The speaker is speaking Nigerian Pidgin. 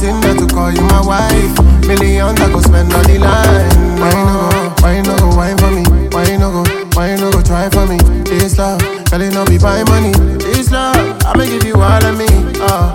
reason not to call you my wife. Millions I go spend on the line. Why you no go, why you no go wine for me? Why you no go, why you no go try for me? This love, girl, it no be by money. This love, I'ma give you all of me. Uh,